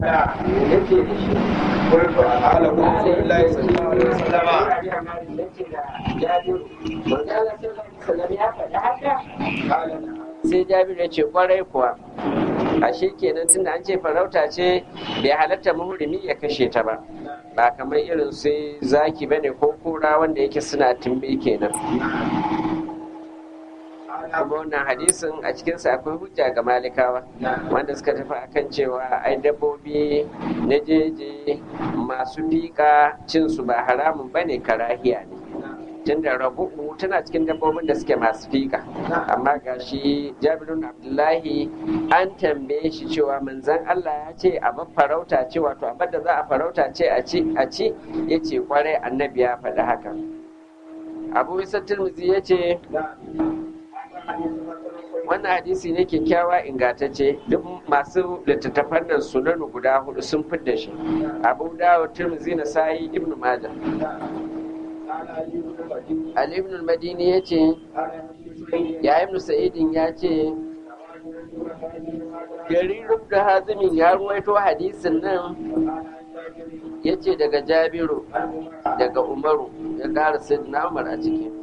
da yake da shi kurfa ala rasulullahi sallallahu alaihi wasallam sai jabir ya ce kwarai kuwa ashe kenan tunda an ce farauta ce bai halatta muhrimi ya kashe ta ba ba kamar irin sai zaki bane ko kura wanda yake suna tumbe kenan kuma wannan hadisin a cikinsa akwai hujja ga malikawa wanda suka tafi akan cewa ai dabbobi na jeje masu fika cinsu ba haramun bane karahiya ne tunda rabu'u tana cikin dabbobin da suke masu fika amma ga shi jabirun abdullahi an tambaye shi cewa manzan allah ya ce a farauta ce wato abin da za a farauta ce a ci ya ce kwarai annabi ya faɗi haka abu isa tilmizi ya ce wannan hadisi ne kyakkyawa ingantacce duk masu littattafan nan sunanu guda hudu sun fidda shi abu dawo tirmizi na sayi ibnu majah Ali ibn al-Madini ya ce, ya ibn Sa'idin ya ce, Jarirun da hazimin ya ruwaito hadisin nan ya ce daga Jabiru, daga Umaru, ya ƙara na Umar a ciki.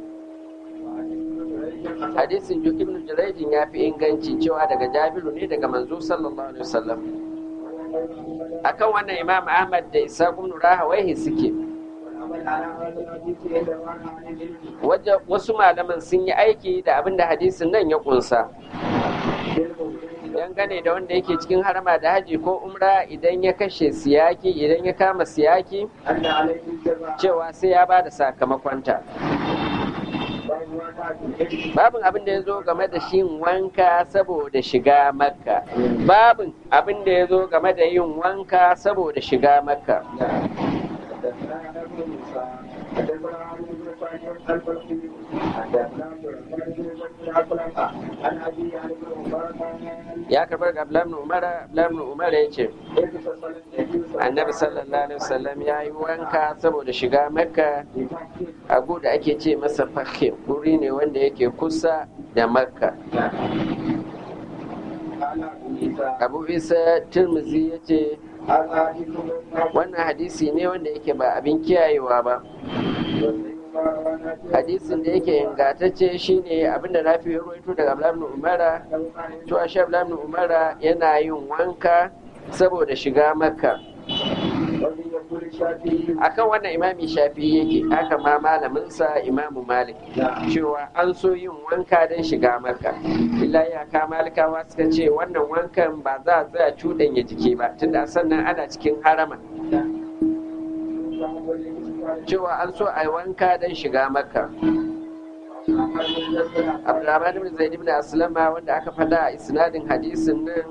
Hadisin Juk ibn Jiraidin ya fi inganci cewa daga Jabiru ne daga manzo sallallahu alaihi wasallam. Akan wannan Imam Ahmad da Isa ibn Rahawaihi suke. wasu malaman sun yi aiki da abin da hadisin nan ya kunsa dangane da wanda yake cikin harama da haji ko umra idan ya kashe siyaki idan ya kama siyaki cewa sai ya ba da sakamakonta babin abin da ya zo game da shi wanka saboda shiga makka babin abin da ya zo game da yin wanka saboda shiga makka ya karbar ga Abdullahi Umar Abdullahi Umar ya ce Annabi sallallahu alaihi wasallam ya yi wanka saboda shiga Makka a da ake ce masa Fakhim guri ne wanda yake kusa da Makka Abu Isa Tirmidhi ya ce wannan hadisi ne wanda yake ba abin kiyayewa ba hadisin da yake ingantacce shine abinda na fi ruwaito daga Abdullahi Umara to a sha Abdullahi Umara yana yin wanka saboda shiga Makka akan wannan imami shafi yake haka ma malaminsa imamu malik cewa an so yin wanka don shiga Makka illa ya ka malikawa suka ce wannan wankan ba za a tsaya cuɗanya jiki ba tunda sannan ana cikin harama cewa an so a yi wanka don shiga makka abdurrahman ibn zaid ibn aslama wanda aka fada a isnadin hadisin nan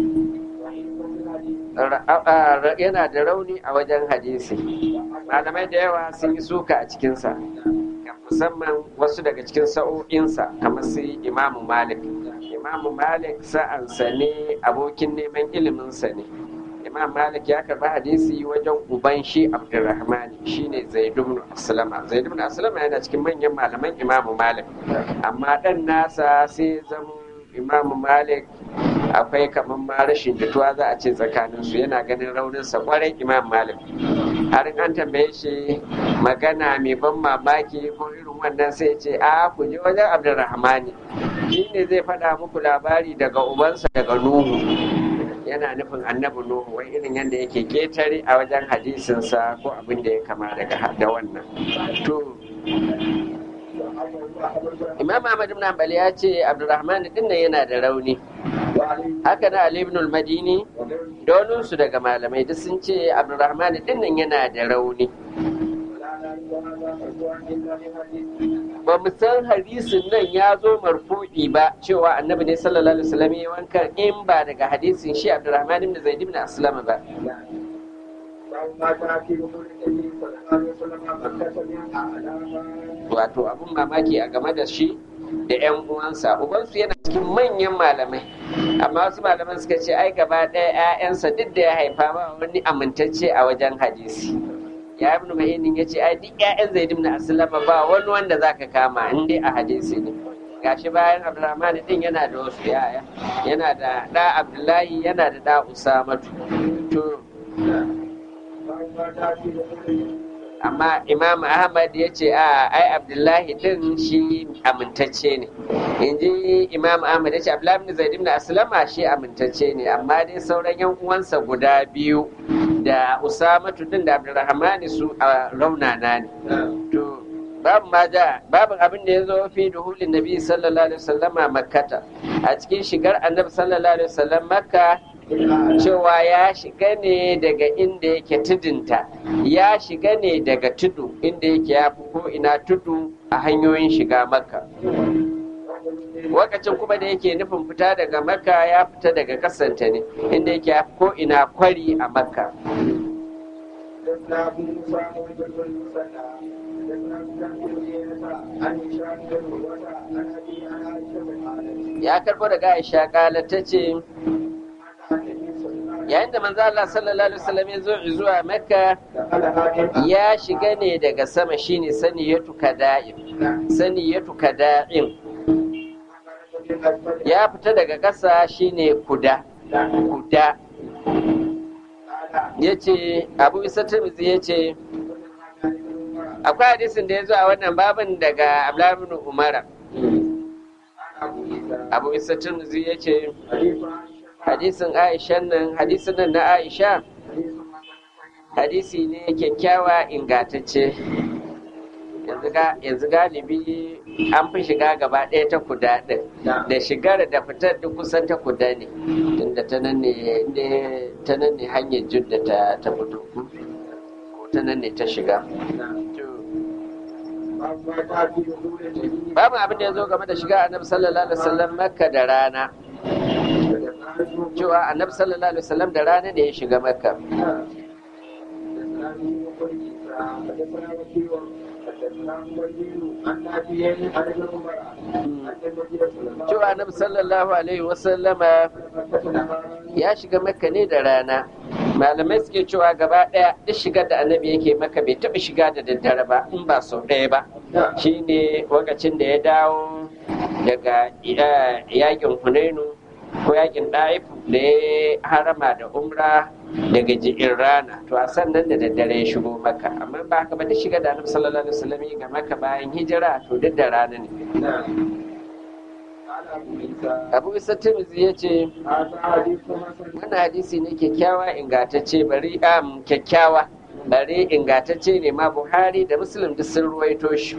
yana da rauni a wajen hadisi malamai da yawa sun yi suka a cikinsa musamman wasu daga cikin sa'o'insa kamar su imamu malik imamu malik sa'ansa ne abokin neman iliminsa ne imam malik ya karba hadisi wajen uban shi abdurrahman shine zaid ibn aslama zaid ibn aslama yana cikin manyan malaman imam malik amma dan nasa sai zama imam malik akwai kamar ma rashin jituwa za a ce tsakanin su yana ganin raunin sa kwarai imam malik har an tambaye shi magana mai ban mamaki ko irin wannan sai ce a ku je wajen abdurrahmani shi ne zai faɗa muku labari daga ubansa daga nuhu yana nufin annabi nuhu wai irin yadda yake ketare a wajen hadisinsa ko abin da ya kama daga da wannan to imam ahmad ibn hanbali ya ce abdurrahman din nan yana da rauni haka na ali ibn al-madini su daga malamai duk sun ce abdurrahman din nan yana da rauni ba mu san hadisin nan ya zo marfu'i ba cewa annabi ne sallallahu alaihi wasallam ya wanka in ba daga hadisin shi Abdurrahman ibn Zaid ibn Aslama ba wato abun mamaki a game da shi da yan uwansa ubansu yana cikin manyan malamai amma wasu malaman suka ce ai gaba ɗaya 'ya'yansa duk da ya haifa ba wani amintacce a wajen hadisi ya ibn ma'inin ya ce ai duk ƴaƴan zaid ibn aslama ba wani wanda zaka kama in dai a hadisi ne gashi bayan abdurrahman din yana da wasu yaya yana da da abdullahi yana da da usamatu to amma imam ahmad ya ce a ai abdullahi din shi amintacce ne in ji imam ahmad ya ce abdullahi ibn zaid ibn aslama shi amintacce ne amma dai sauran yan uwansa guda biyu da usamatu din da abdurrahman su a raunana ne to babu ma ja babu abin da ya zo fi duhulin nabi sallallahu alaihi wasallama makkata a cikin shigar annabi sallallahu alaihi wasallam makka cewa ya shiga ne daga inda yake tudunta ya shiga ne daga tudu inda yake ya fi ko ina tudu a hanyoyin shiga makka wakacin kuma da yake nufin fita daga makka ya fita daga kasanta ne inda yake ya fi ko ina kwari a makka ya karbo daga aisha kala ta ce yayin da manzo Allah sallallahu alaihi wasallam ya zo zuwa Makka ya shiga ne daga sama shine saniyatu kada'im saniyatu kada'im ya fita daga ƙasa shine kuda kuda yace Abu Isa Tirmidhi yace akwai hadisin da ya zo a wannan babin daga Abdullah ibn Umar Abu Isa Tirmidhi yace hadisin aisha nan hadisin nan na aisha hadisi ne kyakkyawa ingatacce yanzu galibi an fi shiga gaba ɗaya ta kuda ɗin da shigar da fitar duk kusan ta kuda ne tunda ta nan ne ta nan ne hanyar judda ta ta fito ko ta nan ne ta shiga babu abin da ya zo game da shiga annabi sallallahu alaihi wasallam makka da rana cewa annabi sallallahu alaihi wasallam da rana da ya shiga makka cewa annabi sallallahu alaihi wasallama ya shiga makka ne da rana malamai suke cewa gaba ɗaya duk shigar da annabi yake maka bai taɓa shiga da daddare ba in ba sau ɗaya ba shine lokacin da ya dawo daga yakin hunainu ko yakin ɗaifu da ya harama da umra daga ji'in rana to a sannan da daddare ya shigo maka amma ba haka ba da shiga da annabi sallallahu alaihi wasallam ga maka bayan hijira to duk da rana ne abu isa timizi ya ce wannan hadisi ne kyakkyawa ingantacce bari am kyakkyawa bari ingantacce ne ma buhari da muslim duk sun ruwaito shi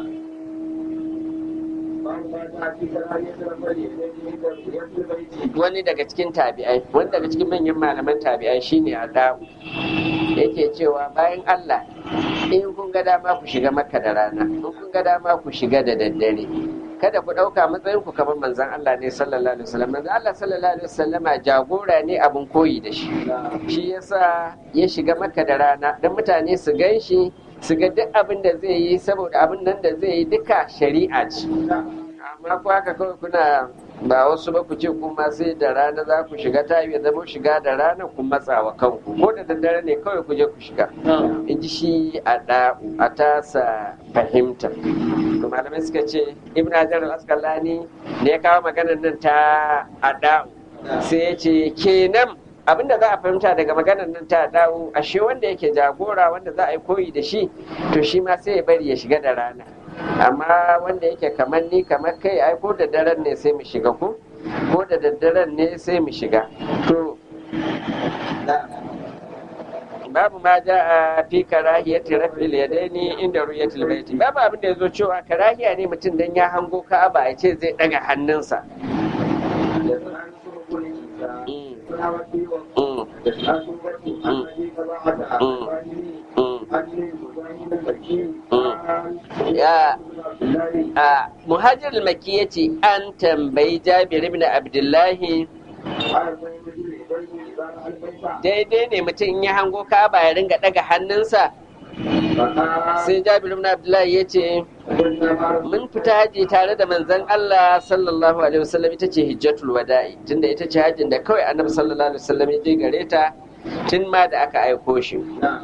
wani daga cikin tabi'ai wani daga cikin manyan malaman tabi'ai shine a da'u yake cewa bayan Allah in kun ga dama ku shiga maka da rana in kun ga dama ku shiga da daddare kada ku ɗauka matsayin ku kamar manzon Allah ne sallallahu alaihi wasallam manzon Allah sallallahu alaihi wasallama jagora ne abin koyi da shi shi yasa ya shiga maka da rana don mutane su gan shi su ga duk abin da zai yi saboda abin nan da zai yi duka shari'a ce amma ku haka kawai kuna ba wasu ba ku ce kuma sai da rana za ku shiga ta yi zama shiga da rana ku matsa wa kanku ko da daddare ne kawai ku je ku shiga in ji shi a da'u a tasa fahimta to malamai suka ce ibn hajar al-asqalani ne ya kawo maganar nan ta a da'u sai ya ce kenan abinda za a fahimta daga maganar nan ta dawo ashe wanda yake jagora wanda za a yi koyi da shi to shi ma sai ya bari ya shiga da rana amma wanda yake kamar ni kamar kai ai ko da daren ne sai mu shiga ko ko da daddaren ne sai mu shiga to babu ma ja a fi karahiyati rafil yadaini inda ruyatul baiti babu abin da yazo cewa karahiya ne mutum dan ya hango ka'aba ya ce zai daga hannunsa muhajir maki ya ce an tambayi jabir ibn abdullahi daidai ne mutum ya hango kaba ya ringa daga hannunsa sai jabir ibn abdullahi ya ce mun fita haji tare da manzon Allah sallallahu alaihi wasallam ita ce hijjatul wada'i tunda ita ce hajjin da kawai annabi sallallahu alaihi wasallam ya je gare ta tun ma da aka aiko shi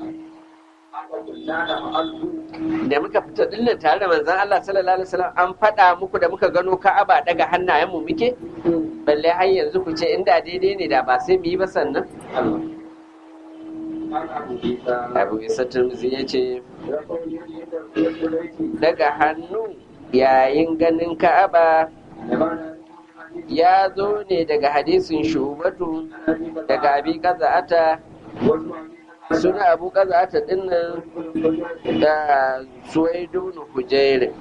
da muka fita dinnan tare da manzon Allah sallallahu alaihi wasallam an faɗa muku da muka gano Ka'aba daga hannayen mu muke balle har yanzu ku ce inda daidai ne da ba sai mu yi ba sannan abu isa turmuzi ya ce daga hannu yayin ganin ka'aba ya zo ne daga hadisin shubatu daga abi kaza'ata suna abu kaza'ata dinnan da suwaidunu hujairin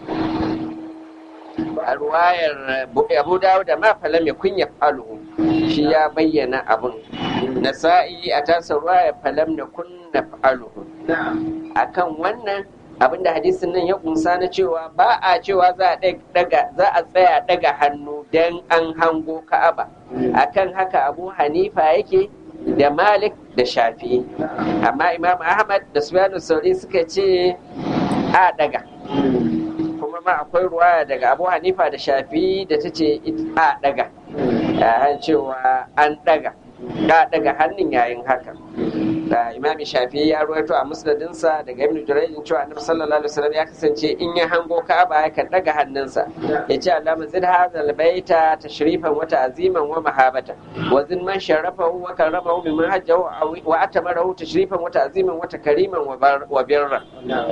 a ruwayar abu dawo da ma falam ya kunya faluhu shi ya bayyana abun nasa'i a tasa ruwayar falam na kunna faluhu akan wannan abin da hadisin nan ya kunsa na cewa ba a cewa za a daga za a tsaya daga hannu dan an hango ka'aba akan haka abu hanifa yake da malik da shafi amma imam ahmad da sufyanu sauri suka ce a daga kuma ma akwai ruwaya daga abu hanifa da shafi da ta ce a daga an cewa an daga da daga hannun yayin haka da imami shafi ya ruwaito a musnadinsa daga ibn jurayjin cewa annabi sallallahu alaihi wasallam ya kasance in ya hango ka'aba yakan daga hannunsa ya ce allama zid hadal baita tashrifan wa ta'ziman wa mahabata wa zin man sharafahu wa karamahu mimman hajjahu wa atamarahu tashrifan wa ta'ziman wa takriman wa birra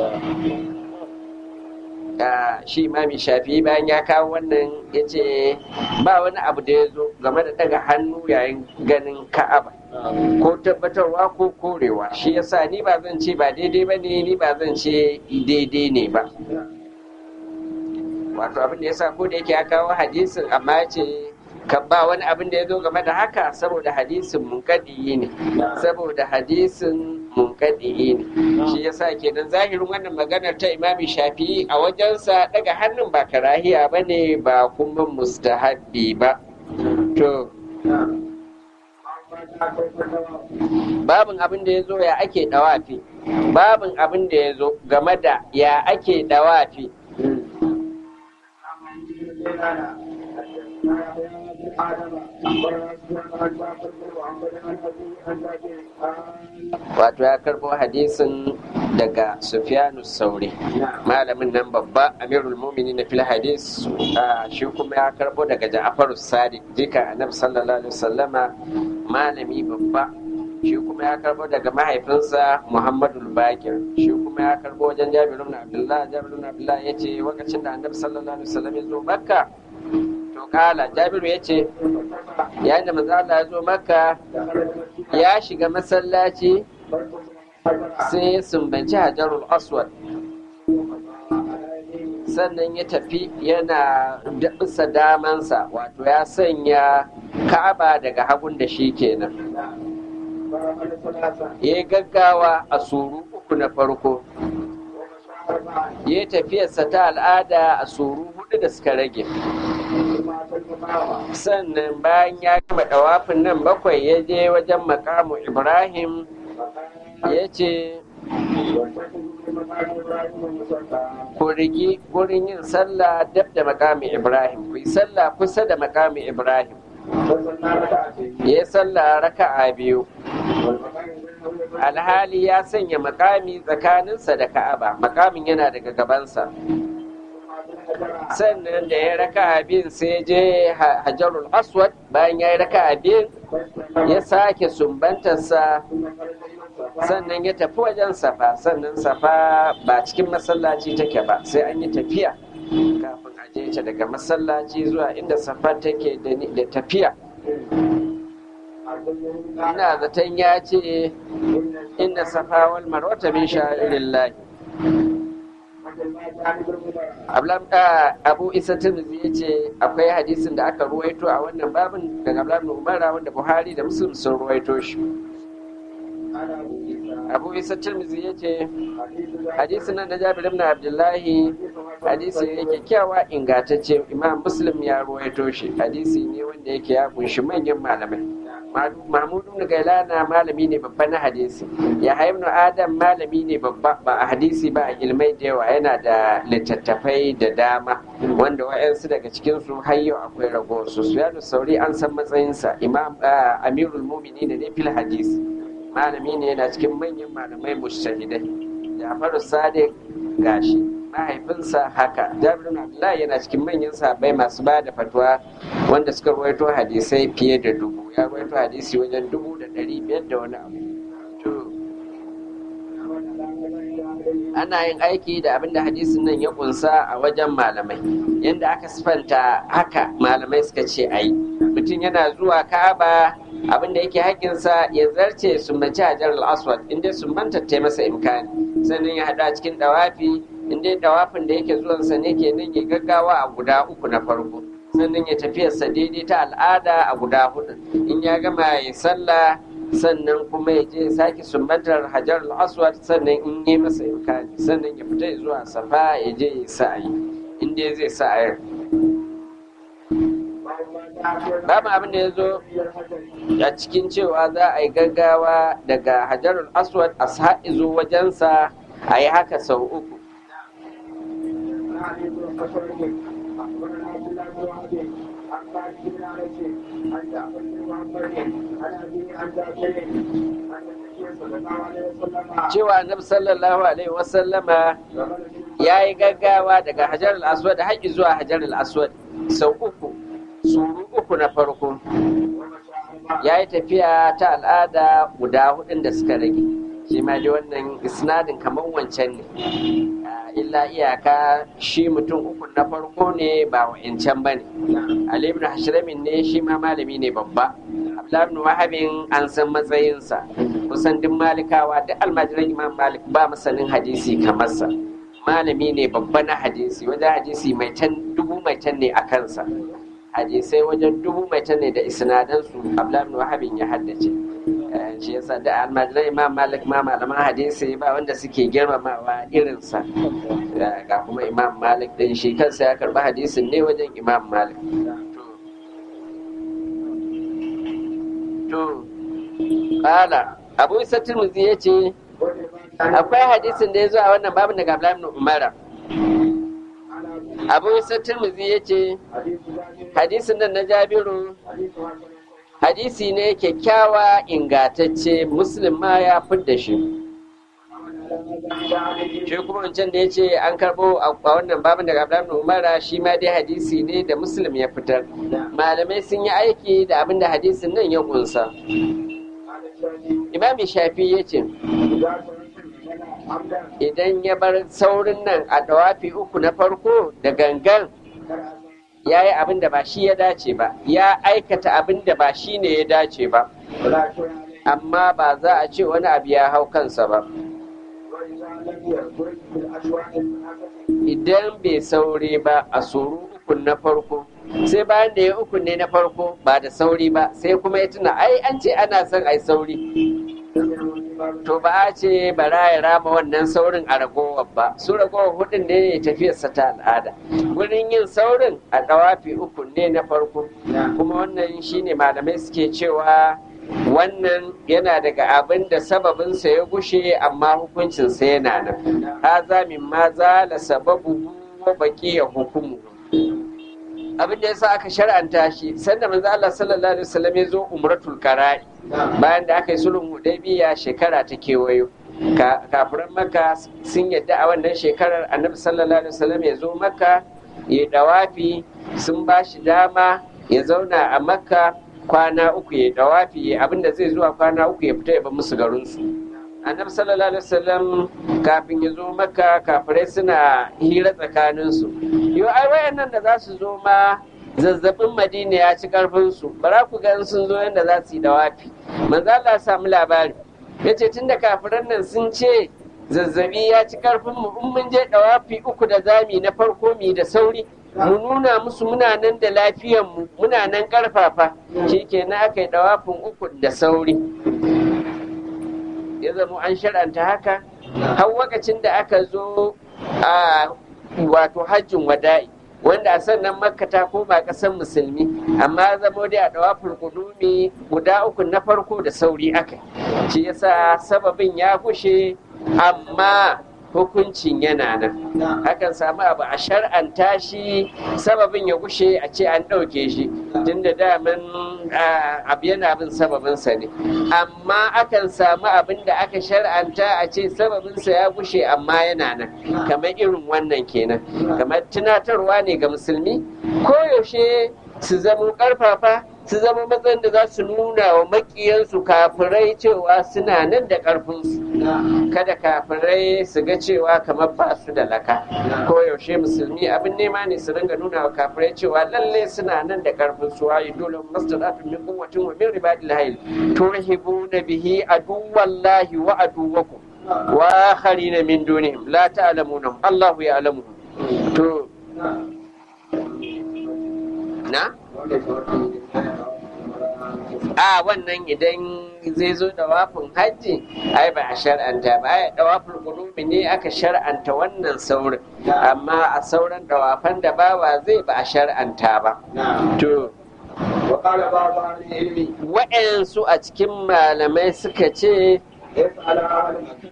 shi imami shafi bayan ya kawo wannan ya ce ba wani abu da ya zo game da daga hannu yayin ganin ka'aba ko tabbatarwa ko korewa shi yasa ni ba zan ce ba daidai ba ne ni ba zan ce daidai ne ba wato abin da yasa ko da yake ya kawo hadisin amma ya ce kan ba wani abin da ya zo game da haka saboda hadisin munkadiyi ne saboda hadisin munkadiyi ne shi yasa kenan zahirin wannan maganar ta imami shafi'i a wajensa daga hannun ba karahiya ba ne ba kuma mustahabbi ba to babin abin da ya zo ya ake dawafi babin abin da ya zo game da ya ake dawafi wato ya karbo hadisin daga sufyanu sauri malamin nan babba amirul mumini na fil hadis shi kuma ya karbo daga ja'afar sadiq jika annabi sallallahu alaihi wasallama malami babba shi kuma ya karbo daga mahaifinsa muhammadu bakir shi kuma ya karbo wajen jabiru na abdullah jabiru na abdullah ya ce lokacin da annabi sallallahu alaihi wasallam ya zo makka to kala jabiru ya ce yayin da manzo Allah ya zo makka ya shiga masallaci sai ya sumbanci hajarul aswad sannan ya tafi yana bisa damansa wato ya sanya ka'aba daga hagun da shi kenan ya gaggawa a suru uku na farko ya tafiyarsa ta al'ada a suru hudu da suka rage sannan bayan ya gama dawafin nan bakwai ya je wajen makamu ibrahim ya ce ku rigi gurin yin sallah dab da makami ibrahim ku yi sallah kusa da makami ibrahim ya yi sallah raka'a biyu alhali ya sanya makami tsakaninsa da ka'aba makamin yana daga gabansa sannan da ya raka abin sai je hajarul aswad bayan ya yi raka abin ya sake sumbantarsa sannan ya tafi wajen safa sannan safa ba cikin masallaci take ba sai an yi tafiya kafin a je ta daga masallaci zuwa inda safa take da tafiya ina zaton ya ce inda safa wal marwata min sha'irillahi abu isa tirmidhi ya ce akwai hadisin da aka ruwaito a wannan babin daga abdullahi umara wanda buhari da muslim sun ruwaito shi abu isa tirmidhi ya ce hadisin nan na jabir ibn abdullahi hadisi ne kyakkyawa ingantacce imam muslim ya ruwaito shi hadisi ne wanda yake ya kunshi manyan malamai mahmud ibn gailana malami ne babba na hadisi ya ibn adam malami ne babba ba a hadisi ba a ilmai da yawa yana da littattafai da dama wanda wa'yansu daga cikin su har yau akwai ragowar su suyanu sauri an san matsayinsa imam amirul mumini ne fil hadisi malami ne yana cikin manyan malamai mujtahidai jafaru sadiq gashi mahaifinsa haka jabir abdullahi yana cikin manyan sahabbai masu ba da fatwa wanda suka ruwaito hadisai fiye da dubu ya ruwaito hadisi wajen dubu da ɗari biyar da wani abu to ana yin aiki da abin da hadisin nan ya kunsa a wajen malamai yadda aka sifanta haka malamai suka ce a yi mutum yana zuwa ka'aba abin da yake haƙƙinsa ya zarce sumbanci hajar al-aswad inda sumbanta ta masa imkani sannan ya haɗu a cikin ɗawafi inda ɗawafin da yake zuwansa ne ke nan ya gaggawa a guda uku na farko sannan ya tafiyarsa daidai ta al'ada a guda hudu in ya gama ya sallah sannan kuma ya je sake sumbatar hajar al-aswad sannan in yi masa imkani sannan ya fita zuwa safa ya je ya sa'ayi inda zai sa'ayar babu abin da ya zo a cikin cewa za a yi gaggawa daga hajarul aswad a haɗi zo wajensa a yi haka sau uku cewa annabi sallallahu alaihi wasallama ya yi gaggawa daga hajarul aswad haƙi zuwa hajarul aswad sau uku suru uku na farko ya yi tafiya ta al'ada guda hudun da suka rage shi ma dai wannan isnadin kamar wancan ne illa iyaka shi mutum uku na farko ne ba wa'incan ba ne ali ibn hashramin ne shi ma malami ne babba abdullahi ibn wahabin an san matsayinsa kusan duk malikawa duk almajiran imam malik ba masanin hadisi kamar sa malami ne babba na hadisi wajen hadisi mai can dubu mai can ne a kansa hadisai wajen dubu mai ta ne da isnadansu abdullahi wahabin ya haddace shi yasa da almajiran imam malik ma malaman hadisi ba wanda suke girmamawa irinsa ga kuma imam malik din shi kansa ya karba hadisin ne wajen imam malik to kala abu isa turmuzi ya ce akwai hadisin da ya zo a wannan babin daga abdullahi umara abu isa turmuzi ya ce hadisin nan na jabiru hadisi ne kyakkyawa ingatacce muslim ma ya fidda shi shi kuma wancan da ya ce an karɓo a wannan babin daga abdullahi umara shi ma dai hadisi ne da muslim ya fitar malamai sun yi aiki da abin da hadisin nan ya kunsa imam shafi ya ce idan ya bar saurin nan a dawafi uku na farko da gangan ya yi abin da ba shi ya dace ba ya aikata abin da ba shi ne ya dace ba amma ba za a ce wani abu ya hau kansa ba idan bai saure ba a suru ukun na farko sai bayan da ya ukun ne na farko ba da sauri ba sai kuma ya tuna ai an ce ana son ai sauri to ba a ce bara ya rama wannan saurin a ragowar ba su ragowar hudun ne ya tafiyarsa ta al'ada wurin yin saurin a dawafi uku ne na farko kuma wannan shine malamai suke cewa wannan yana daga abin da sababinsa ya gushe amma hukuncinsa yana nan haza min ma zala sababu wa baki ya hukumu abin da yasa aka shar'anta shi sanda manzo Allah sallallahu alaihi wasallam ya zo umratul qara'i bayan da aka yi sulhun hudaybiya shekara ta kewayo kafiran maka sun yadda a wannan shekarar annabi sallallahu alaihi wasallam ya zo maka ya dawafi sun ba shi dama ya zauna a makka kwana uku ya dawafi abinda zai zuwa kwana uku ya fita ya bar musu garinsu annabi sallallahu alaihi wasallam kafin ya zo maka kafirai suna hira tsakaninsu yau ai wayannan da za su zo ma zazzabin madina ya ci karfinsu bara ku ga sun zo yadda za su yi dawafi manzo Allah ya samu labari ya ce tunda kafiran nan sun ce zazzabi ya ci karfin mu in mun je dawafi uku da zami na farko mi da sauri mu nuna musu muna nan da lafiyan mu muna nan karfafa shikenan aka yi dawafin uku da sauri ya zama an shar'anta haka har lokacin da aka zo a wato hajjin wada'i wanda a sannan makka ta koma ƙasar musulmi amma zamo dai a dawafin kudumi guda uku na farko da sauri aka shi yasa sababin ya gushe amma hukuncin yana nan hakan samu abu a shar'anta shi sababin ya gushe a ce an ɗauke shi tun da daman abu yana bin sababinsa ne amma akan samu abin da aka shar'anta a ce sababinsa ya gushe amma yana nan kamar irin wannan kenan kamar tunatarwa ne ga musulmi koyaushe su zama ƙarfafa su zama matsayin da za su nuna wa makiyansu kafirai cewa suna nan da ƙarfinsu kada kafirai su ga cewa kamar ba su da laka ko yaushe musulmi abin nema ne su ringa nuna wa kafirai cewa lalle suna nan da ƙarfinsu wa yi dole mastadatun min quwwatin wa min ribadil hayl turhibuna bihi aduwallahi wa aduwakum wa akharina min dunihim la ta'lamunahum Allahu ya'lamuhum to na a wannan idan zai zo da wafin hajji ai ba a shar'anta ba ai dawafin qulubi ne aka shar'anta wannan saurin amma a sauran dawafan da bawa zai ba a shar'anta ba to وقال بعض أهل العلم wa'yansu a cikin malamai suka ce يفعل أهل مكة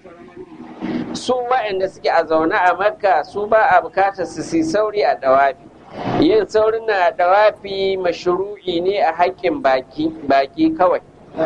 su wa'yanda suke a zaune a makka su ba a bukatar su si sauri a dawafi yin saurin na dawafi mashru'i ne a haƙƙin baki baki kawai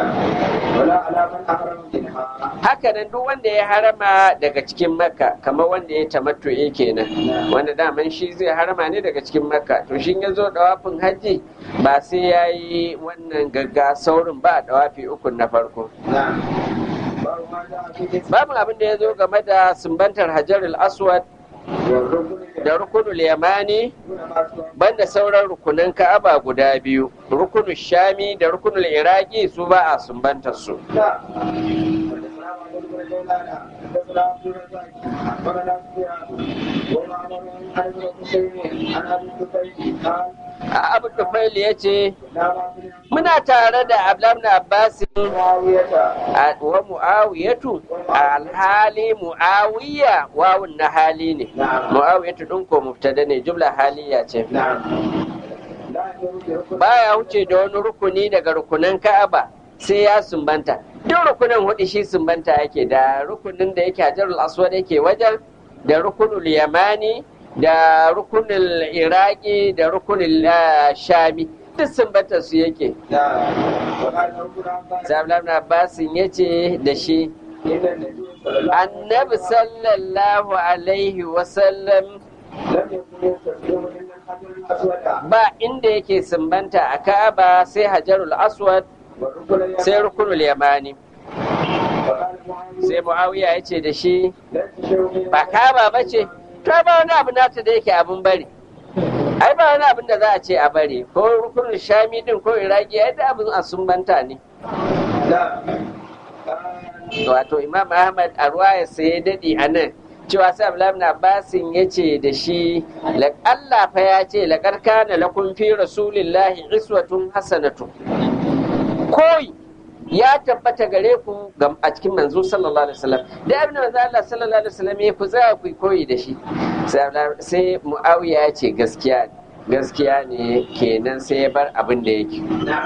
ولا على من أحرم منها haka nan duk wanda ya harama daga cikin makka kamar wanda ya tamattu'i kenan wanda daman shi zai harama ne daga cikin makka to shi ya zo dawafin hajji ba sai ya yi wannan gagga saurin ba a dawafi ukun na farko نعم باب ما جاء في اسم babu abin da ya zo game da sumbantar hajarul aswad والركن da rukunul yamani دون ما سوى banda sauran rukunan ka'aba guda biyu rukunul shami da rukunul iraki su ba a sumbantar su لا حدثنا محمد بن جيلان حدثنا عبد الرزاق أخبرنا سفيان ومعمر عن ابن حسين عن أبي الزبير قال a abu tufail ya ce لا ما في muna tare da ablam na abbasin معاوية a- wa mu'awiyatu alhali mu'awiya wawun na hali ne نعم mu'awiyatu ɗin ko mubtada ne jumla haliya ce نعم لا يمر بركن baya wuce da wani rukuni daga rukunan ka'aba sai ya sumbanta duk rukunan hudu shi sumbanta yake da rukunin da yake hajarul aswad yake wajen da rukunul yamani da rukunul iraki da rukunul ah, shami duk sumbanta su yake نعم وقال ربنا عباس Zablam na Abbasin ya ce da shi إن النبي صلى الله عليه annabi sallallahu alaihi wasallam لم يكن يستسلم إلا الحجر الأسود ba inda yake sumbanta a Ka'aba sai Hajarul Aswad والركن sai اليماني rukunul yamani وقال معاوية sai Muawiya ya ce da shi ليس شيء من ba Ka'aba ba ce to ba wani abu nata da yake abin bari ai ba wani abin da za a ce a bari ko rukunul shami din ko iraki ai da abin a sumbanta ne لا wato imam ahmad a ruwaya sai ya daɗe a nan cewa sai abdullahi ibn abbasin ya ce da shi "La- Allah fa ya ce laƙar kana lakum fi rasulillahi iswatun hasanatu koyi ya tabbata gare ku ga- a cikin manzo sallallahu alaihi wasallam da abin da manzo Allah sallallahu alaihi wasallam ya ku za ku yi koyi da shi sai Abdullahi- sai muawiya ya ce gaskiya ne gaskiya ne kenan sai ya bar abin da yake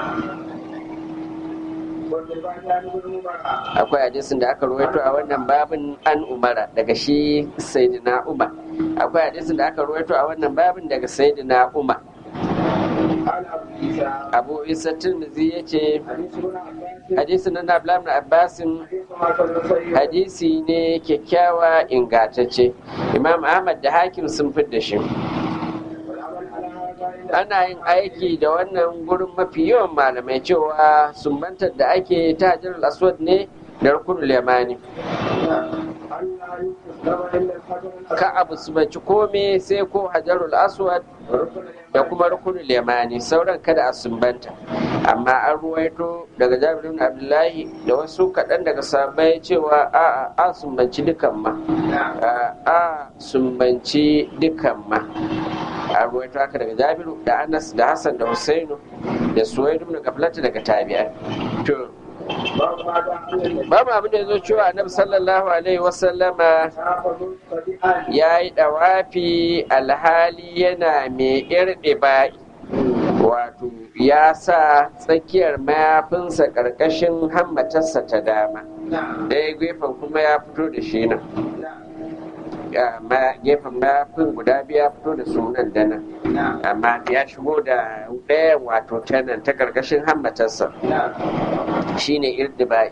akwai hadisin da aka ruwaito a wannan babin an umara daga shi sayyidina umar akwai hadisin da aka ruwaito a wannan babin daga sayyidina umar abu isa tirmidhi ya ce hadisin na nablam na abbasin hadisi ne kyakkyawa ingantacce imam ahmad da hakim sun da shi ana yin aiki da wannan gurin mafi yawan malamai cewa sumbantar da ake ta hajjar aswad ne da rukunul yamani ka abu su baci kome sai ko hajarul aswad da kuma rukunul yamani sauran kada a sumbanta amma an ruwaito daga jabir ibn abdullahi da wasu kaɗan daga sahabbai cewa a a sumbanci dukan ma a a sumbanci dukan ma an ruwaito haka daga jabiru da anas da hassan da husainu da suwaidu ibn gaflata daga tabi'a to babu abin da ya zo cewa annabi sallallahu alaihi wasallama ya yi dawafi alhali yana mai irɗe ba'i wato ya sa tsakiyar mayafinsa ƙarƙashin hammatarsa ta dama ɗaya gefen kuma ya fito da shi nan gefen mayafin guda biyu ya fito da sunan da nan amma ya shigo da ɗaya wato ta nan ta ƙarƙashin hammatarsa shine irdibai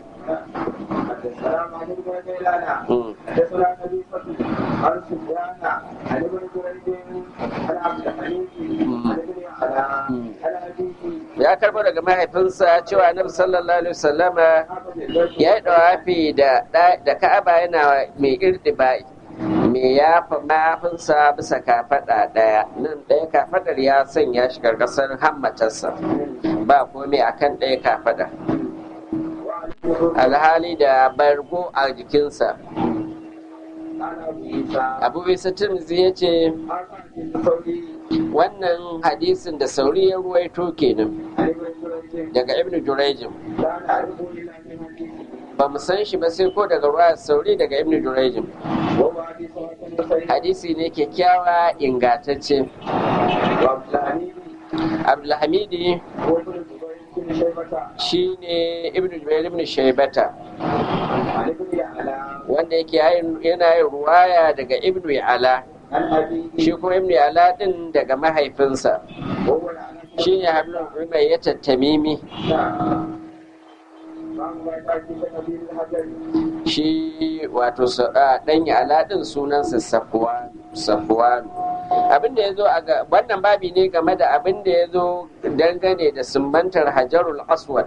ya karbo daga mahaifinsa cewa annabi sallallahu alaihi wasallama ya yi dawafi da da ka'aba yana mai irdibai me ya fa mahaifinsa bisa kafaɗa ɗaya nan ɗaya kafaɗar ya sanya shi karkasar hammatarsa ba komai akan ɗaya kafaɗa alhali da bargo a jikinsa abu bisa tirmizi ya ce wannan hadisin da sauri ya ruwaito kenan daga ibnu jurejin ba mu san shi ba sai ko daga ruwa sauri daga ibnu jurejin hadisi ne kyakkyawa ingatacce abdulhamidi shi ne ibnu jubair ibn shaibata wanda yake yana yin ruwaya daga ibnu ala shi kuma ibnu ala din daga mahaifinsa shi ne hablun umar ya tattamimi shi wato ɗan ala din sunansa safuwanu abin da ya zo a wannan babi ne game da abin da ya zo dangane da sumbantar hajarul aswad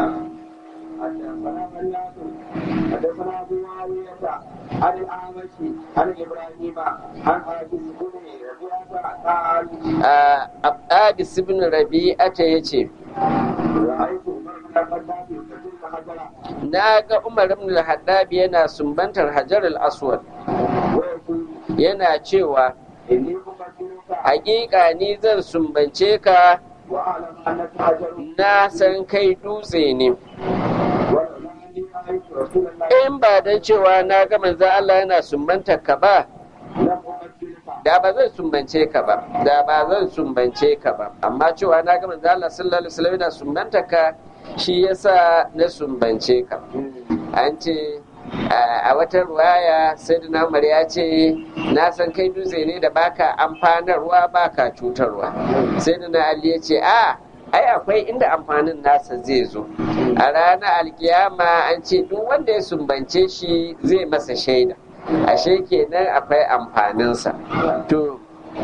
حدثنا ابو معاويه عن الاعمش عن ابراهيم عن ابي بن ربيعه قال Abdis ibn Rabi'ata ya ce, رايت عمر بن الخطاب يقتل حجرا Na ga Umar ibn al-Haddab yana sumbantar Hajar al-Aswad, ويقول yana cewa, اني اقتلك Hakika ni zan sumbance ka واعلم انك حجر na san kai dutse ne. ولولا اني رايت رسول الله In ba don cewa na ga manzo Allah yana sumbantar ka ba, لم اقتلك da ba zan sumbance ka ba, da ba zan sumbance ka ba. Amma cewa na ga manzo Allah sallallahu alaihi wasallam yana sumbantar ka, shi yasa na sumbance ka. an ce a wata ruwaya sayyidina umar ya ce na san kai dutse ne da baka amfanarwa baka cutarwa sayyidina ali ya ce a ai akwai inda amfanin nasa zai zo a ranar alkiyama an ce duk wanda ya sumbance shi zai masa shaida ashe kenan akwai amfaninsa to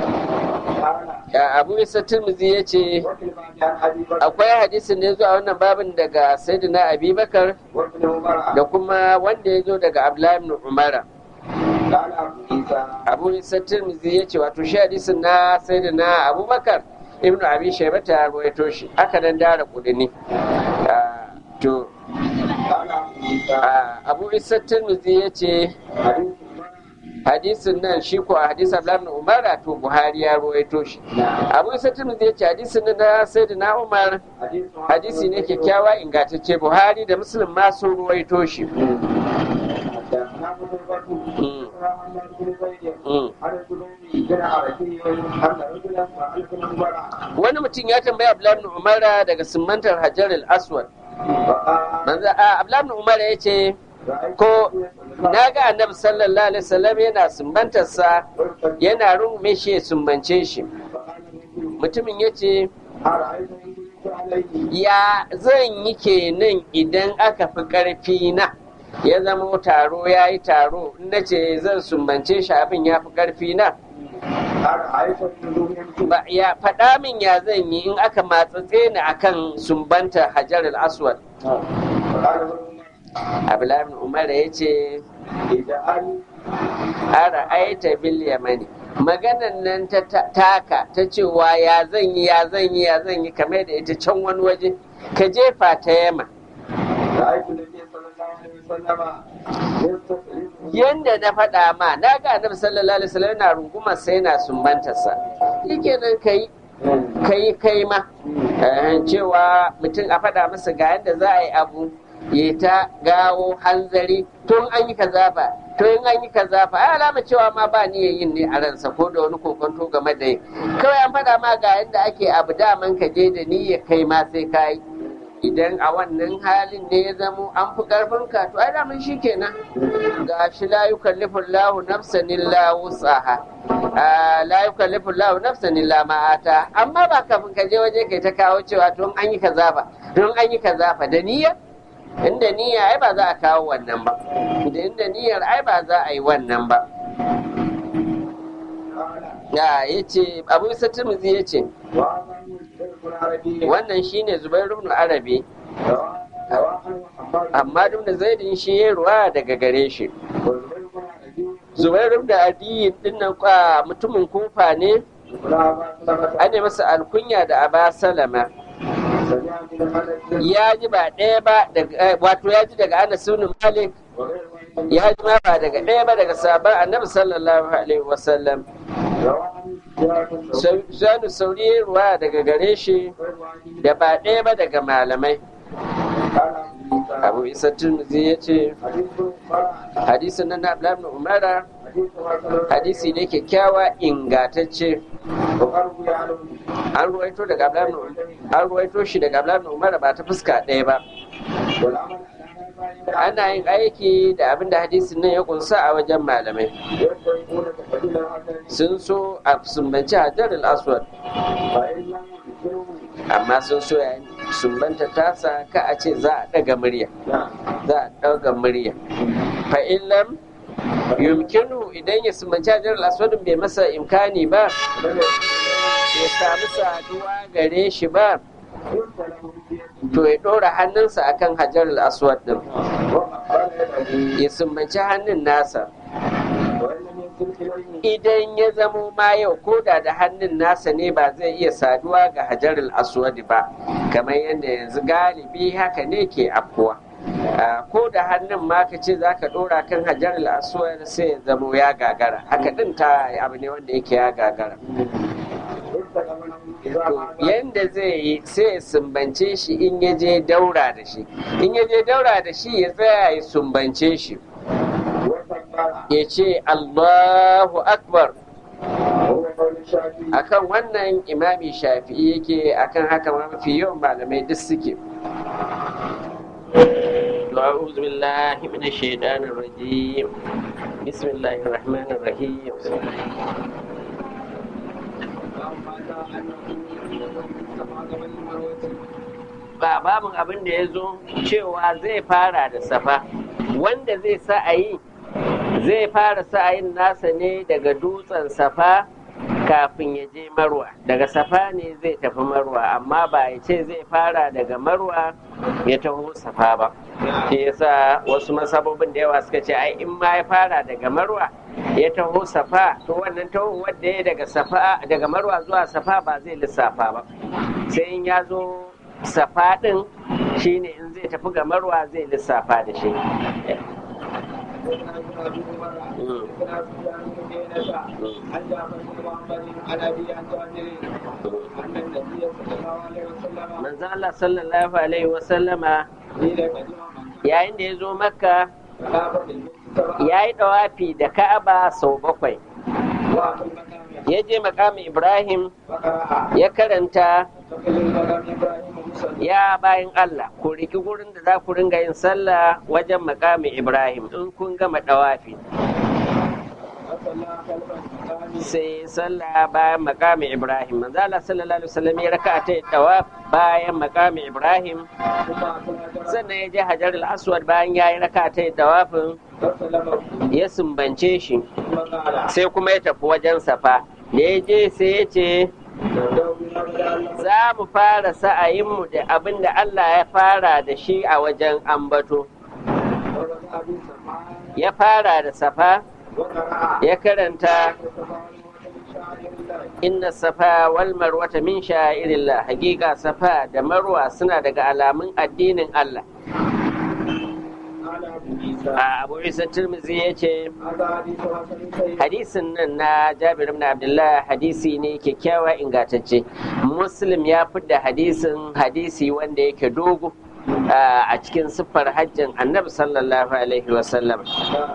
abu isa tirmizi ya ce وفي الباب عن ابي بكر akwai hadisin da ya zo a wannan babin daga sayyidina abubakar وابن عمر da kuma wanda ya zo daga Abdullahi ibn Umara. قال ابو عيسى Abu Isa Tirmidhi ya ce wato shi hadisin na sai da na Abubakar ibn Abi Shayba ta rawaito shi aka nan dara kudini. Ah, To قال ابو عيسى ah, Abu Isa Tirmidhi ya ce حديث عمر hadisin nan shi ko a hadisin Abdullahi ibn Umara to Buhari ya rawaito shi. Abu Isa Tirmidhi ya ce hadisin nan na sai da na Umar حديث hadisi ne kyakkyawa ingantacce Buhari da Muslim ma sun rawaito shi. حدثنا قتيبة مم. حدثنا محمد بن زيد Mm. عن الزبير بن عربي أن رجلا سأل ابن عمر Wani mutum ya tambaya Abdullahi ibn Umara daga simantar Hajar al-Aswad فقال manzo a Abdullahi Umar ya ce رأيت ko النبي na ga annabi sallallahu alaihi wasallam yana sumbantarsa صلى yana rungume shi ya sumbance shi فقال النبي mutumin ya ce أرأيت إن كنت عليه ya zan yi kenan idan aka fi ƙarfi na ya zama taro ya yi taro in na ce zan sumbance shi abin ya fi ƙarfi na أرأيت النزول يمكن ba ya faɗa min ya zan yi in aka matsatse ni akan sumbanta hajar al-aswad فقال ابن عمر abdullahi ibn umar ya ce اجعل ara aita bil yamani maganan nan ta ta- taka ta cewa ya zan yi ya zan yi ya zan yi kamar da ita can wani waje ka jefa ta yama رأيت النبي صلى الله عليه وسلم يستسلم yanda na faɗa ma na ga annabi sallallahu alaihi wasallam yana rungumar sai yana sumbantarsa shikenan kai kai kai ma Eh, cewa mutum a faɗa masa ga yadda za a yi abu ya ta gawo hanzari tun an yi kaza ba to in an yi kaza fa ai alama cewa ma ba ni yin ne a ransa ko da wani kokonto game da yi kawai an faɗa ma ga yadda ake abu daman ka je da niyyar kai ma sai ka yi idan a wannan halin ne ya zamo an fi karfin ka to ai daman shi kenan ga shi la yukallifu Allahu nafsan illa wus'aha Ah, la yukallifu Allahu nafsan illa ma ata amma ba kafin ka je waje kai ta kawo cewa tun an yi kaza ba tun an yi kaza fa da niyya inda niyya ai ba za a kawo wannan ba da inda niyyar ai ba za a yi wannan ba قال ya yace Abu Isa Tirmidhi yace وأمن القرآن عربي wannan shine zubair ibn arabi amma duk da zaidin shi ya ruwa daga gare shi zubair ibn adiyin dinnan kwa mutumin kufa ne an yi masa alkunya da aba salama ya ji ba ɗaya ba daga wato ya ji daga anas ibn malik ya ji ma ba daga ɗaya ba daga sabon annabi sallallahu alaihi wasallam sanu sauri ruwa daga gare shi da ba ɗaya ba daga malamai abu isa turmuzi ya ce hadisin nan na abdullahi umara hadisi ne kyakkyawa ingatacce an ruwaito daga abdullahi an ruwaito shi daga abdullahi umara ba ta fuska ɗaya ba ana yin aiki da abin da hadisin nan ya kunsa a wajen malamai sun so a sumbanci hajar al-aswad amma sun so ya sumbanta tasa ka a ce za a ɗaga murya za a ɗaga murya fa illam yumkinu idan ya sumbanci hajar al-aswad bai masa imkani ba ya samu saduwa gare shi ba to ya ɗora hannunsa akan hajar al-aswad din ya sumbanci hannun nasa idan ya zamo ma yau koda da hannun nasa ne ba zai iya saduwa ga hajar al-aswad ba kamar yadda yanzu galibi haka ne ke afkuwa ko da hannun ma ka ce za ka ɗora kan hajar al-aswad sai ya zamo ya gagara haka ɗin ta abu ne wanda yake ya gagara yanda zai yi sai ya sumbance shi in ya je daura da shi in ya je daura da shi ya tsaya ya sumbance shi ya ce allahu akbar akan wannan imami shafi'i yake akan haka mafi yawan malamai duk suke أعوذ بالله من الشيطان الرجيم بسم الله الرحمن الرحيم ba babin abin da ya zo cewa zai fara da safa wanda zai sa a yi zai fara sa'ayin nasa ne daga dutsen safa kafin ya je marwa daga safa ne zai tafi marwa amma ba ya ce zai fara daga marwa ya taho safa ba shi yasa wasu masabobin da yawa suka ce ai in ma ya fara daga marwa ya taho safa to wannan taho wanda ya daga safa daga marwa zuwa safa ba zai lissafa ba sai in ya zo safa din shine in zai tafi ga marwa zai lissafa da shi manzo Allah sallallahu alaihi wasallama yayin da ya zo makka ya yi dawafi da ka'aba sau bakwai ya je makamin ibrahim ya karanta ya bayan Allah ku riki gurin da za ku ringa yin sallah wajen makamin Ibrahim in kun gama dawafi sai sallah bayan makamin Ibrahim manzo Allah sallallahu alaihi wasallam ya raka ta dawaf bayan makamin Ibrahim sannan ya je Hajar al-Aswad bayan ya yi raka ta dawafin ya sumbance shi sai kuma ya tafi wajen safa da ya je sai ya ce za mu fara sa'ayinmu da abin da Allah ya fara da shi a wajen ambato. Ya fara da safa, ya karanta inna safa wal marwata min sha'irillah hakika safa da marwa suna daga alamun addinin Allah. abu isa turmizi ya ce hadisin nan na jabir ibn abdullah hadisi ne kyakkyawa ingantacce muslim ya da hadisin hadisi wanda yake dogo a cikin siffar hajjin annabi sallallahu alaihi wasallam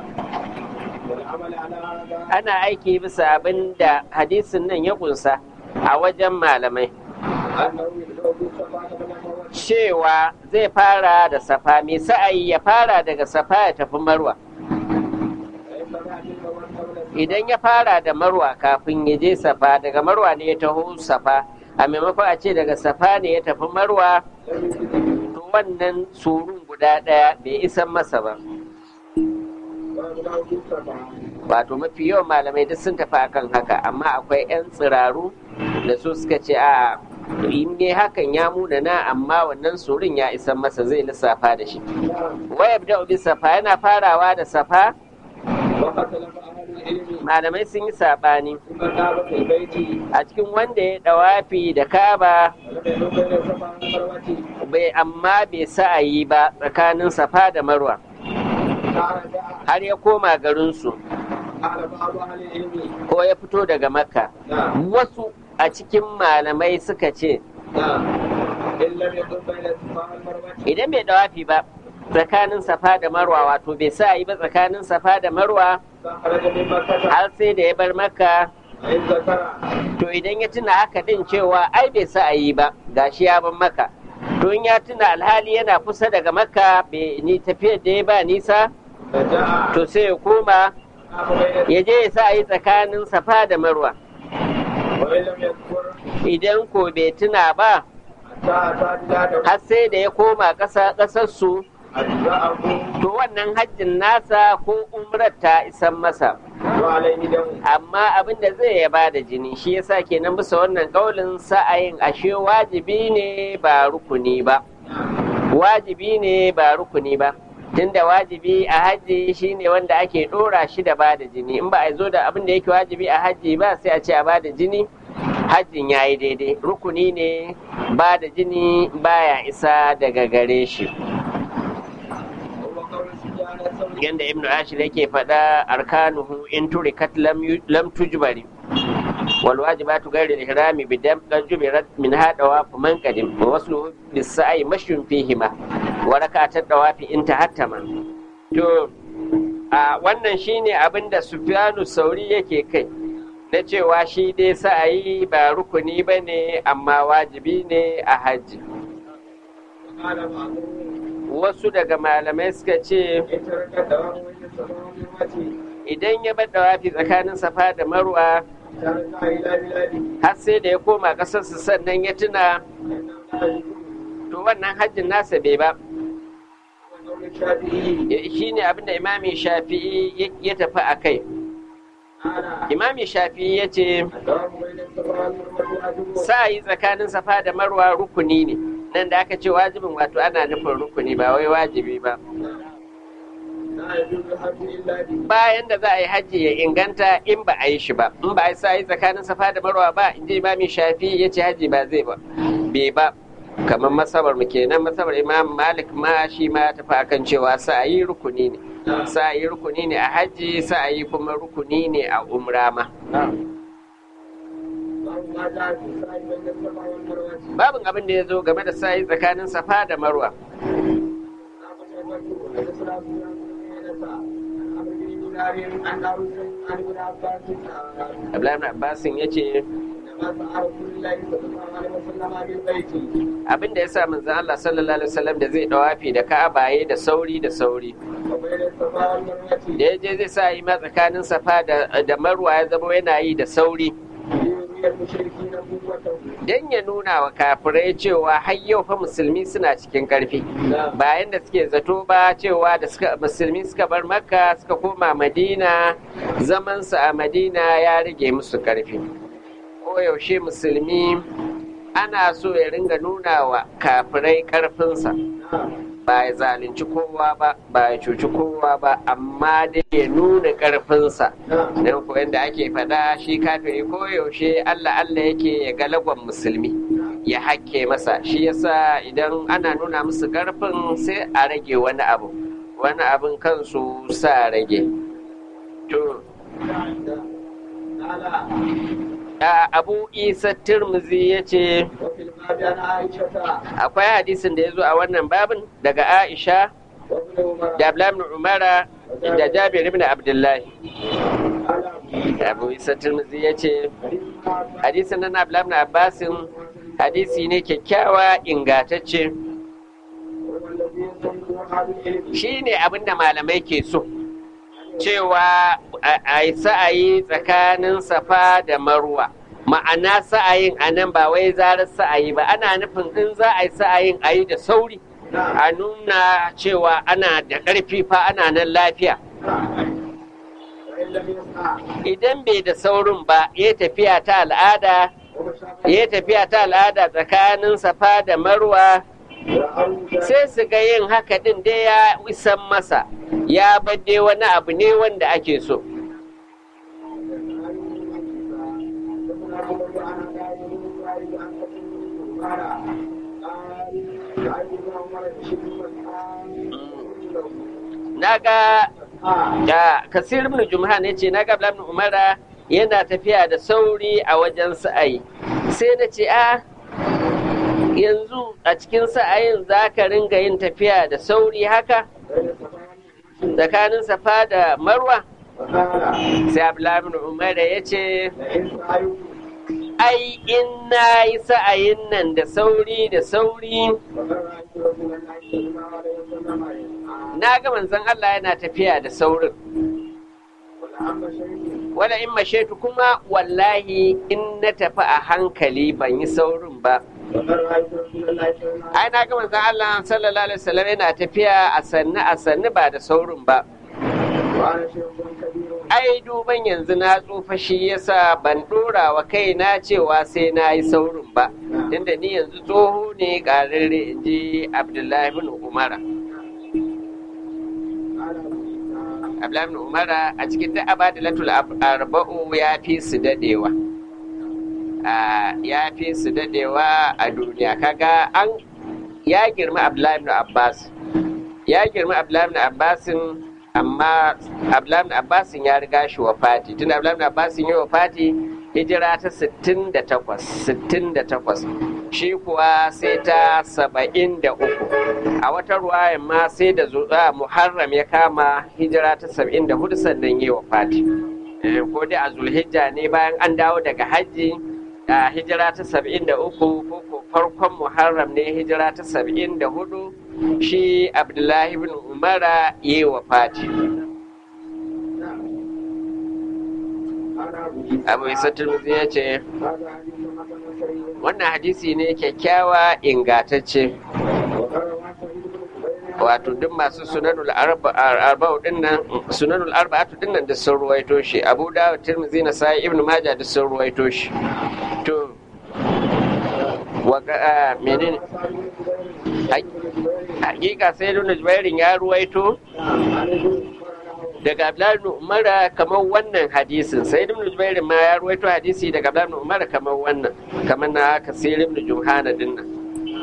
ana aiki bisa abin da hadisin nan ya kunsa a wajen malamai cewa zai fara da safa mai sa'ayi ya fara daga safa ya tafi marwa idan ya fara da marwa kafin ya je safa daga marwa ne ya taho safa a maimakon a ce daga safa ne ya tafi marwa to wannan surun guda ɗaya bai isan masa ba wato mafi yawan malamai duk sun tafi akan haka amma akwai 'yan tsiraru da su suka ce a in ne hakan ya munana amma wannan surin ya isan masa zai lissafa da shi waya da bi safa yana farawa da safa واختلف أهل العلم malamai sun yi saɓani ثم كعبة البيت a cikin wanda ya ɗawafi da kaba ولم يكن بين الصفا والمروة bai amma bai sa'ayi ba tsakanin safa da marwa فرجع har ya koma garinsu قال بعض أهل العلم ko ya fito daga makka نعم wasu a cikin malamai suka ce نعم إن لم يكن بين الصفا والمروة idan bai ɗawafi ba tsakanin safa da marwa wato bai sa'ayi ba tsakanin safa da marwa فخرج من مكة har sai da ya bar makka فإن ذكر to idan ya tuna haka din cewa ai bai sa'ayi ba gashi ya bar makka to in ya tuna alhali yana kusa daga makka bai ni tafiyar da ya ba nisa رجع to sai ya koma قام بين ya je ya sa yi tsakanin safa da marwa وإن لم يذكر idan ko bai tuna ba حتى أتى بلاده har sai da ya koma ƙasa ƙasarsu أجزأه to wannan hajjin nasa ko umrar ta isan masa وعليه دم amma abin da zai ya ba da jini shi yasa kenan bisa wannan kaulin sa'ayin ashe wajibi ne ba rukuni ba wajibi ne ba rukuni ba tunda wajibi a hajji shine wanda ake dora shi da ba da jini in ba a zo da abin da yake wajibi a hajji ba sai a ce a ba da jini hajjin ya yi daidai rukuni ne ba da jini baya isa daga gare shi وهو قول سفيان الثوري yanda ibnu ashir yake faɗa arkanuhu in turikat lam yu- lam tujbari wal wajibatu ghayr al ihrami bidam qad jubirat min hada wa man qadim wa wasluhu bis sa'i mashyun fihima wa rak'atat dawafi in tahattama to a wannan shine abin da sufyanu sauri yake kai na cewa shi dai sa'ayi ba rukuni bane amma wajibi ne a hajji وقال بعضهم wasu daga malamai suka ce إن ترك الدوام بين الصفا والمروة idan ya bar dawafi tsakanin safa da marwa ترجع إلى بلاده har sai da ya koma ƙasarsa sannan ya tuna فإنه لا يجوز to wannan hajjin nasa bai ba وقول الشافعي shi ne abinda imami shafi'i ya- ya tafi a kai قال imami shafi'i ya ce الدوام بين الصفا والمروة واجب sa'ayi tsakanin safa da marwa rukuni ne nan da aka ce wajibin wato ana nufin rukuni ba wai wajibi ba لا يجوز الحج إلا به bayan da za a yi hajji ya inganta in ba a yi shi ba in ba a yi sa'ayi tsakanin safa da marwa ba in ji imami shafi'i ya ce hajji ba zai ba bai ba kamar masabar mu kenan masabar imam malik ma shi ma ya tafi akan cewa sa'ayi rukuni ne sa'ayi rukuni ne a hajji sa'ayi kuma rukuni ne a umra ma باب ما جاء في السعي بين الصفا والمروة babin abin da ya zo game da sa'ayi tsakanin safa da marwa abdullahi ibn abbasin ya ce abin da ya sa manzon Allah sallallahu alaihi wasallam da zai dawafi da ka'abaye da sauri da sauri da ya je zai sa yi ma tsakanin safa da da marwa ya zama yana yi da sauri dan ya nuna wa kafirai cewa har yau fa musulmi suna cikin karfi bayan da suke zato ba cewa da suka musulmi suka bar makka suka koma madina zamansu a madina ya rage musu karfi koyaushe musulmi ana so ya ringa nuna wa kafirai karfinsa ba ya zalunci kowa ba ba ya cuci kowa ba amma dai ya nuna karfinsa don ko yadda ake faɗa shi kafiri koyaushe allah allah yake ya galagon musulmi ya hakke masa shi yasa idan ana nuna musu karfin sai a rage wani abu wani abin kansu sa rage to abu isa turmuzi ya ce akwai hadisin da ya zo a wannan babin daga aisha da abdullahi umara da jabir ibn abdullahi abu isa turmuzi ya ce hadisin nan abdullahi abbasin hadisi ne kyakkyawa ingatacce shi ne abinda malamai ke so cewa a yi sa'ayi tsakanin safa da marwa ma'ana sa'ayin a nan ba wai zarar sa'ayi ba ana nufin in za a yi sa'ayin a yi da sauri a nuna cewa ana da ƙarfi fa ana nan lafiya idan bai da saurin ba ya tafiya ta al'ada ya tafiya ta al'ada tsakanin safa da marwa sai su ga yin haka din dai ya isan masa ya bade wani abu ne wanda ake so naga da kasir ibn jumhan ya ce naga ibn umara yana tafiya da sauri a wajen sa'ayi sai na ce a yanzu a cikin sa'ayin za ka ringa yin tafiya da sauri haka tsakanin safa da marwa sai abdullahi umar ya ce ai in na yi sa'ayin nan da sauri da sauri na ga manzon Allah yana tafiya da saurin wala in mashetu kuma wallahi in na tafi a hankali ban yi saurin ba ai na ga manzon Allah sallallahu alaihi wasallam yana tafiya a sannu a sannu ba da saurin ba ai duban yanzu na tsufa shi yasa ban dora wa kaina cewa sai na yi saurin ba inda ni yanzu tsoho ne ƙararre in ji abdullahi bin umara abdullahi bin umara a cikin da abadilatul arba'u ya fi su dadewa ya fi su dadewa a duniya kaga an ya girma abdullahi bin abbas ya girma abdullahi bin abbasin amma Abdullahi Abbasin ya riga shi wa fati tun Abdullahi Abbasin ya wa fati hijira ta 68 68 shi kuwa sai ta 73 a wata ruwaya ma sai da zuwa Muharram ya kama hijira ta 74 sannan ya wa fati ko dai a Zulhijja ne bayan an dawo daga hajji a hijira ta 73 ko ko farkon Muharram ne hijira ta 74 shi abdullahi bin umara yi wa fati abu isa turmuzi ya ce wannan hadisi ne kyakkyawa ingatacce wato duk masu sunanul arba'u dinnan sunanul arba'atu dinnan da sun ruwaito shi abu da tirmidhi na sai ibnu majah da sun ruwaito shi to wa menene hakika sai nuna jubairin ya ruwaito daga abdullahi umara kamar wannan hadisin sai ibn jubairin ma ya ruwaito hadisi daga abdullahi umara kamar wannan kamar na kasir ibn juhana din nan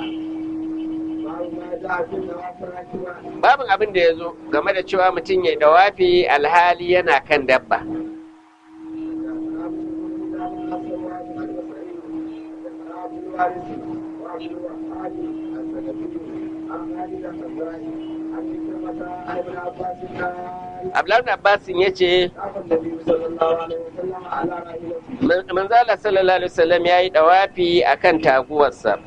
babin abin da ya zo game da cewa mutum ya dawafi alhali yana kan dabba Abdullahi Abbasin ya ce, Manzala sallallahu Alaihi wasallam ya yi ɗawafi a kan taguwarsa.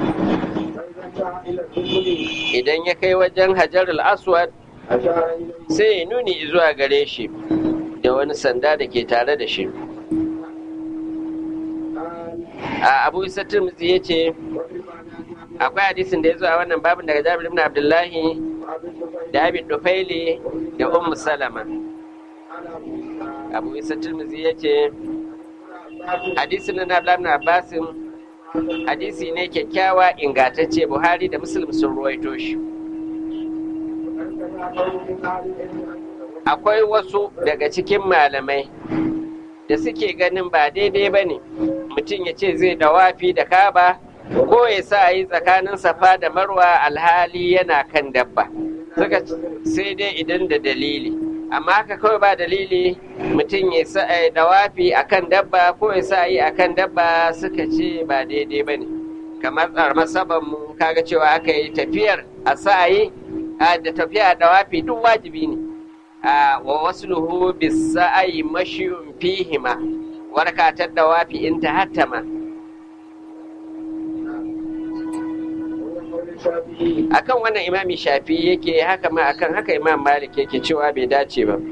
Idan ya kai wajen Hajar al-Aswad, sai ya nuni zuwa gare shi da wani sanda da ke tare da shi. A Abu Isa Tirmidhi ya ce, akwai hadisin da ya zo a wannan babin daga Jabir ibn Abdullahi da Abi Dufaili da Ummu Salama. Abu Isa Tirmidhi ya ce hadisin na Abdullahi ibn Abbasin hadisi ne kyakkyawa ingantacce Buhari da Muslim sun ruwaito shi. Akwai wasu daga cikin malamai da suke ganin ba daidai ba ne mutum ya ce zai dawafi da kaba ko ya sa yi tsakanin safa da marwa alhali yana kan dabba suka sai dai idan da dalili amma haka kawai ba dalili mutum ya sa yi dawafi a kan dabba ko ya sa yi a kan dabba suka ce ba daidai ba ne kamar tsarmar mu kaga cewa aka yi tafiyar a sa yi da tafiya a dawafi duk wajibi ne wa wasu luhu bisa ayi mashiyun fihima warkatar dawafi in ta hattama akan wannan imami shafi yake haka ma akan haka imam malik yake cewa bai dace ba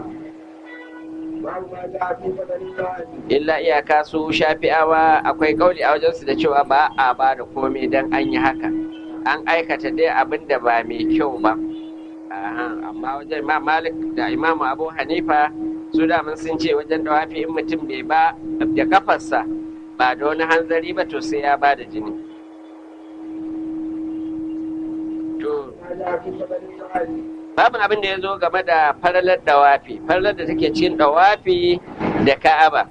illa iyaka su shafi'awa akwai kauli a wajensu da cewa ba a ba da komai don an yi haka an aikata dai abin da ba mai kyau ba amma wajen imam malik da imamu abu hanifa su daman sun ce wajen dawafi in mutum bai ba da kafarsa ba da wani hanzari ba to sai ya ba da jini to babu abin da ya zo game da faralar dawafi faralar da take cikin dawafi da ka'aba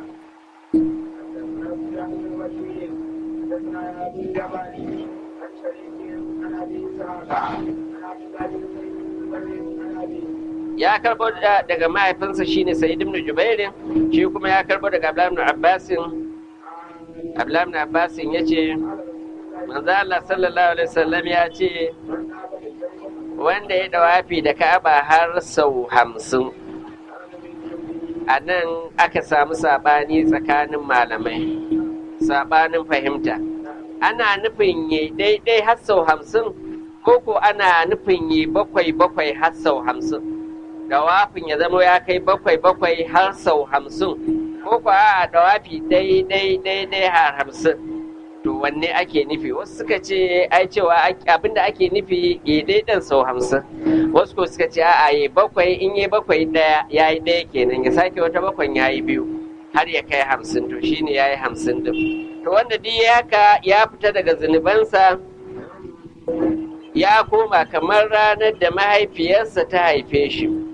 ya karbo daga mahaifinsa shine Sa'id ibn Jubairin shi kuma ya karbo daga Abdullah ibn Abbasin Abdullah ibn Abbasin yace manzo Allah sallallahu alaihi wasallam ya ce wanda ya dawafi da Ka'aba har sau hamsin a nan aka samu sabani tsakanin malamai sabanin fahimta ana nufin yi daidai har sau hamsin ko ko ana nufin yi bakwai bakwai har sau hamsin dawafin ya zama ya kai bakwai bakwai har sau hamsin ko ko a dawafi daidai daidai har hamsin to wanne ake nufi wasu suka ce ai cewa abinda ake nufi ya daidan sau hamsin wasu ko suka ce a yi bakwai in yi bakwai daya ya yi daya kenan ya sake wata bakwai ya yi biyu har ya kai hamsin to shine ya yi hamsin din to wanda duk ya haka ya fita daga zunubansa ya koma kamar ranar da mahaifiyarsa ta haife shi